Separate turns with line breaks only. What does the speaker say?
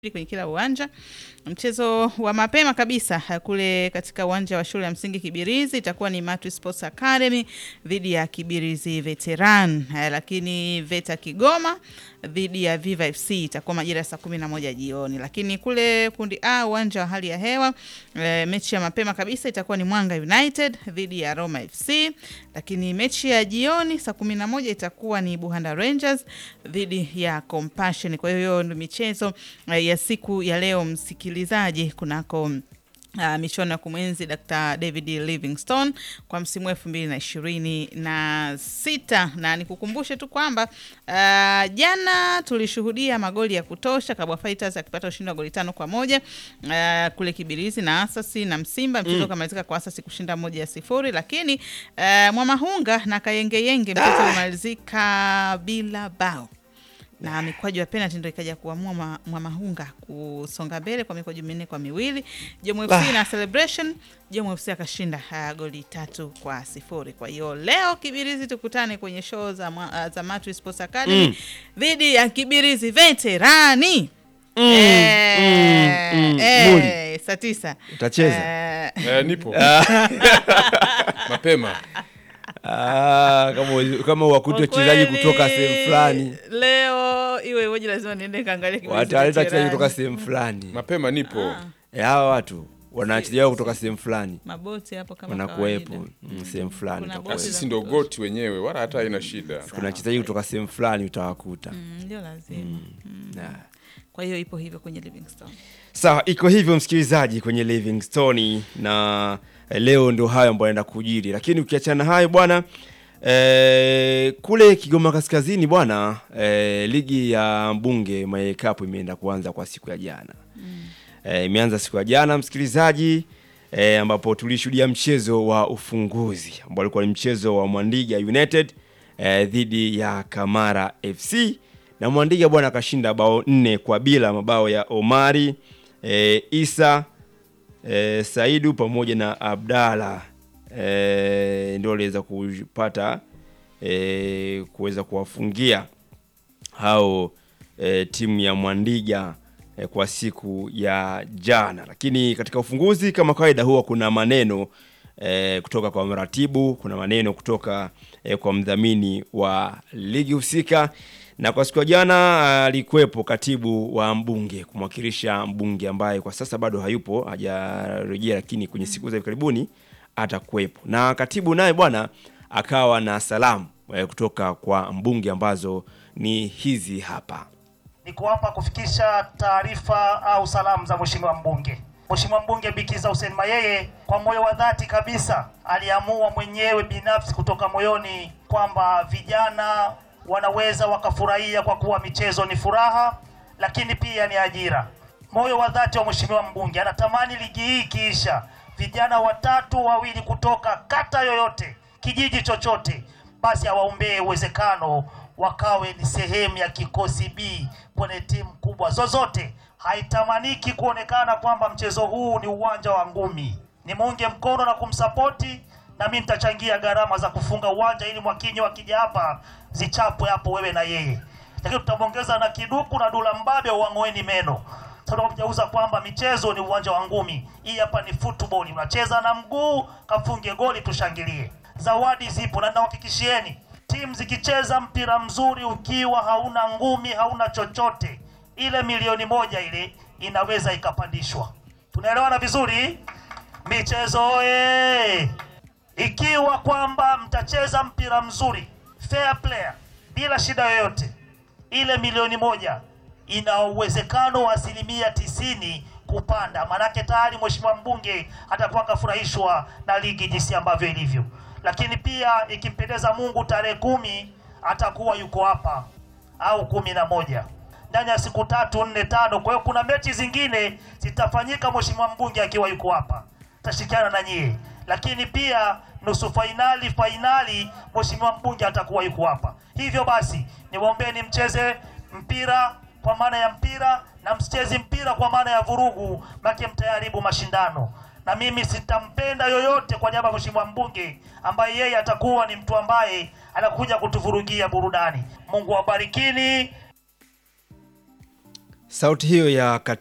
kwenye kila uwanja. Mchezo wa mapema kabisa kule katika uwanja wa shule ya msingi Kibirizi itakuwa ni Matwi Sports Academy dhidi ya Kibirizi Veteran, lakini Veta Kigoma dhidi ya Viva FC itakuwa majira ya saa kumi na moja jioni. Lakini kule kundi A uwanja wa hali ya hewa e, mechi ya mapema kabisa itakuwa ni Mwanga United dhidi ya Roma FC, lakini mechi ya jioni saa kumi na moja itakuwa ni Buhanda Rangers dhidi ya Compassion. Kwa hiyo ndio michezo e, ya siku ya leo msikilizaji, kunako Uh, michuano ya kumwenzi Dr. David Livingstone kwa msimu elfu mbili na ishirini na sita na nikukumbushe tu kwamba uh, jana tulishuhudia magoli ya kutosha, Kabwa Fighters akipata ushindi wa goli tano kwa moja uh, kule Kibirizi na Asasi na Msimba, mchezo ukamalizika kwa Asasi kushinda moja ya sifuri, lakini uh, Mwamahunga na Kayengeyenge mchezo umalizika bila bao na mikwaju ya penalty ndio ikaja kuamua Mwamahunga kusonga mbele kwa mikwaju minne kwa miwili. Jomo FC na Celebration, Jomo FC akashinda uh, goli tatu kwa sifuri. Kwa hiyo leo Kibirizi tukutane kwenye show za, uh, za Matwi Sports Academy dhidi mm. ya Kibirizi Veterani
Mm,
eh,
mm, mm.
eh,
Muli.
saa tisa
Utacheza?
Eh,
Eh, nipo mapema
Ah, kama kama wakuta
kwa
wachezaji
kweli,
kutoka sehemu fulani
leo iwe iweje, lazima niende kaangalia Kibirizi
wataleta wachezaji
Veterani.
kutoka sehemu fulani.
mapema nipo
Eh, hawa watu wana wachezaji wao kutoka sehemu fulani
maboti hapo kama
wanakuwepo
kawaida.
mm, sehemu fulani
Kuna
utakuwepo.
boti
sisi ndo goti wenyewe wala hata haina shida
Kuna wachezaji kutoka sehemu fulani utawakuta.
Mm, ndio lazima
Na-
kwa hiyo ipo hivyo kwenye Livingstone.
Sawa, iko hivyo msikilizaji kwenye Livingstone, na eh, leo ndio hayo ambayo yanaenda kujiri, lakini ukiachana hayo bwana eh, kule Kigoma Kaskazini bwana eh, ligi ya mbunge Maye Cup imeenda kuanza kwa siku ya jana eh, imeanza siku ya jana msikilizaji eh, ambapo tulishuhudia mchezo wa ufunguzi ambao ulikuwa ni mchezo wa Mwandiga United eh, dhidi ya Kamara FC na Mwandiga bwana akashinda bao nne kwa bila, mabao ya Omari eh, Isa eh, Saidu pamoja na Abdalla eh, ndio waliweza kupata eh, kuweza kuwafungia hao e, timu ya Mwandiga e, kwa siku ya jana. Lakini katika ufunguzi kama kawaida, huwa kuna maneno e, kutoka kwa mratibu, kuna maneno kutoka e, kwa mdhamini wa ligi husika, na kwa siku ya jana alikuwepo katibu wa mbunge kumwakilisha mbunge ambaye kwa sasa bado hayupo, hajarejea, lakini kwenye siku za hivi karibuni atakuwepo, na katibu naye bwana akawa na salamu e, kutoka kwa mbunge ambazo ni hizi hapa.
Niko hapa kufikisha taarifa au salamu za mheshimiwa mbunge. Mheshimiwa mbunge Bikiza Hussein Mayeye kwa moyo wa dhati kabisa aliamua mwenyewe binafsi kutoka moyoni kwamba vijana wanaweza wakafurahia kwa kuwa michezo ni furaha, lakini pia ni ajira. Moyo wa dhati wa mheshimiwa mbunge anatamani ligi hii ikiisha, vijana watatu wawili kutoka kata yoyote, kijiji chochote, basi awaombee uwezekano wakawe ni sehemu ya kikosi B kwenye timu kubwa zozote. Haitamaniki kuonekana kwamba mchezo huu ni uwanja wa ngumi. Ni muunge mkono na kumsapoti, na mimi nitachangia gharama za kufunga uwanja ili Mwakinyo akija hapa zichapwe hapo wewe na yeye, lakini tutamwongeza na kiduku na dula mbabe wang'oeni meno tunapojauza kwamba michezo ni uwanja wa ngumi. Hii hapa ni football, unacheza na mguu, kafunge goli, tushangilie. Zawadi zipo, na ninahakikishieni timu zikicheza mpira mzuri, ukiwa hauna ngumi, hauna chochote, ile milioni moja ile inaweza ikapandishwa. Tunaelewana vizuri? Michezo oye! Ikiwa kwamba mtacheza mpira mzuri, fair player, bila shida yoyote, ile milioni moja ina uwezekano wa asilimia tisini kupanda. Maanake tayari mheshimiwa mbunge atakuwa kafurahishwa na ligi jinsi ambavyo ilivyo, lakini pia ikimpendeza Mungu, tarehe kumi atakuwa yuko hapa au kumi na moja ndani ya siku tatu nne tano. Kwa hiyo kuna mechi zingine zitafanyika mheshimiwa mbunge akiwa yuko hapa, tashirikiana na nyie, lakini pia nusu fainali, fainali, mheshimiwa mbunge atakuwa yuko hapa. Hivyo basi niwaombeni mcheze mpira kwa maana ya mpira na msichezi mpira kwa maana ya vurugu, make mtayaribu mashindano. Na mimi sitampenda yoyote kwa niaba ya mheshimiwa mbunge ambaye yeye atakuwa ni mtu ambaye anakuja kutuvurugia burudani. Mungu awabarikini.
sauti hiyo ya